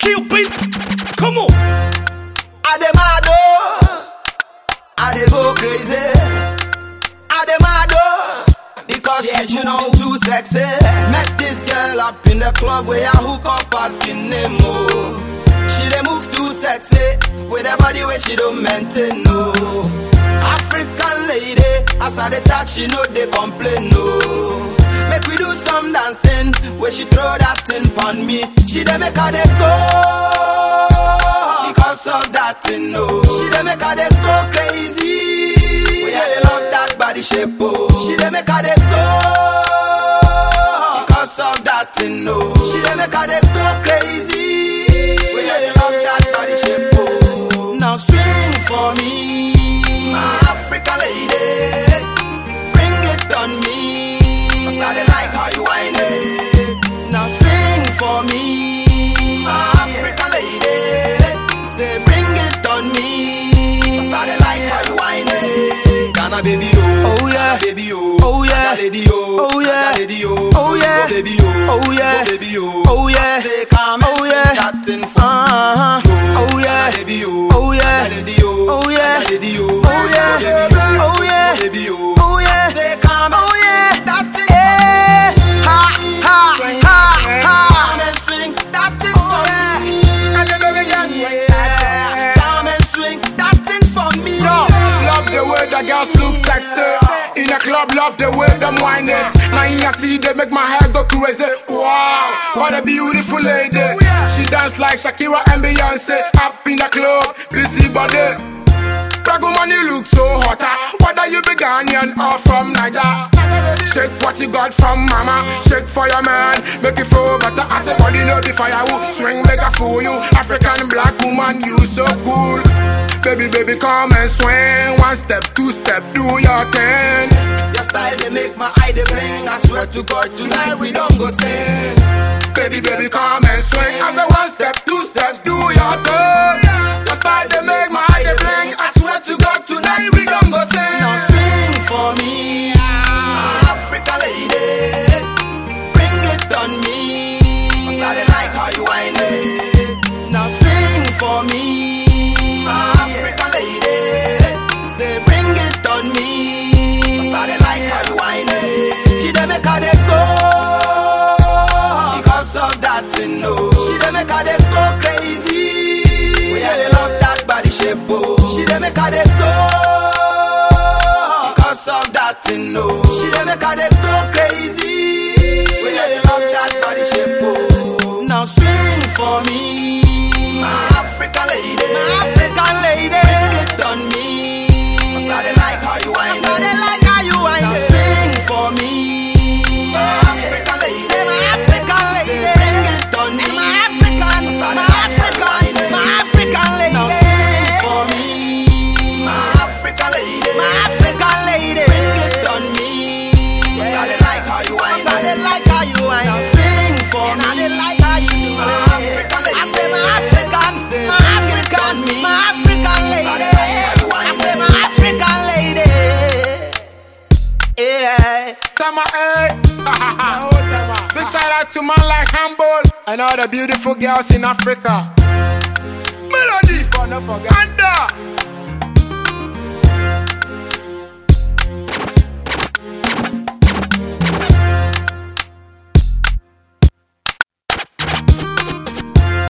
kill beat. Come on. I dey mad oh, I dey go crazy. I dey mad oh, because she's moving too sexy. Met this girl up in the club where I hook up asking name oh. She dey move too sexy with her body where she don't maintain no. African lady, as I dey touch she know they complain no. Make we do some dancing where she throw that thing pon me. She dey make her dey go because of that thing no. She dey make her dey go crazy. We yeah, dey love that body shape oh. She dey make her dey go because of that thing no. She dey make her dey go crazy. We yeah, dey love that body shape oh. Now swing for me, my African lady. Bring it on me. Cause I dey like how you whine it. Now sing for me, my African lady. Say bring it on me. Cause I dey like how you whine it. Ghana baby oh, Oh, yeah. Ghana baby oh, Oh, yeah. Ghana lady oh, Oh, yeah. Ghana lady oh, Oh, yeah. Go baby oh, Oh, yeah. Go baby oh, Oh, yeah. I say come and Oh, sing yeah. that thing for Uh-huh. me. Oh, yeah. Ghana baby oh, Oh, yeah. Ghana lady oh, Oh, yeah. Ghana lady oh, Oh, yeah. Go baby oh, Oh, yeah. Go baby oh, Oh, yeah. I say come and Oh, yeah. sing that thing. Eh, ha, ha, ha, ha. Come and swing that thing for me. Yeah. Come and swing that thing for me. Yo, love the way the girls look sexy. In a club, love the way them whine it. Now in see they make my hair go crazy. Wow, what a beautiful lady. She dance like Shakira and Beyonce. Up in the club, busy body. Brago money look so hotter. Whether you be Ghanaian or from Niger. Shake what you got from mama. Shake for your man. Make it feel better. As a body no be firewood. Swing make a fool you. African black woman, you so cool. Baby, baby, come and swing. One step, two step, do your thing. Your style they make my eye they bling. I swear to God tonight we don't go sing. Baby, baby, come and swing. As a one step, two steps, do your thing. Your style they make my eye they bling. I swear to God tonight we don't go sing. Now swing for me, Africa lady. Bring it on me. Cause I dey like how you whine it. Now swing for me, Africa lady. Say bring it on me. Cause I dey like how you whine it. She dey make her dey go because of that thing no. She dey make her dey go crazy. We yeah, dey love that body shape oh. She dey make her dey go because of that thing no. She dey make her dey go crazy. We yeah, dey love that body shape oh. Now swing for me, my African lady. My African lady, bring it on me. Cause I dey like how you whine. Cause I dey like how you whine. Now swing for me, my African lady. Say my African lady, bring it on me. My African, my African, my African lady. Now swing for me, my African lady. My African lady, bring it on me. Cause I dey like how you whine. Cause I dey like how you whine. Now sing for me, and I dey like how you do my African lady. I say my African, my African, me, my African lady. I say my African lady. Yeah. Tama, eh. Big shout out to man like Humble and all the beautiful girls in Africa. Melody, for no forget. Anda,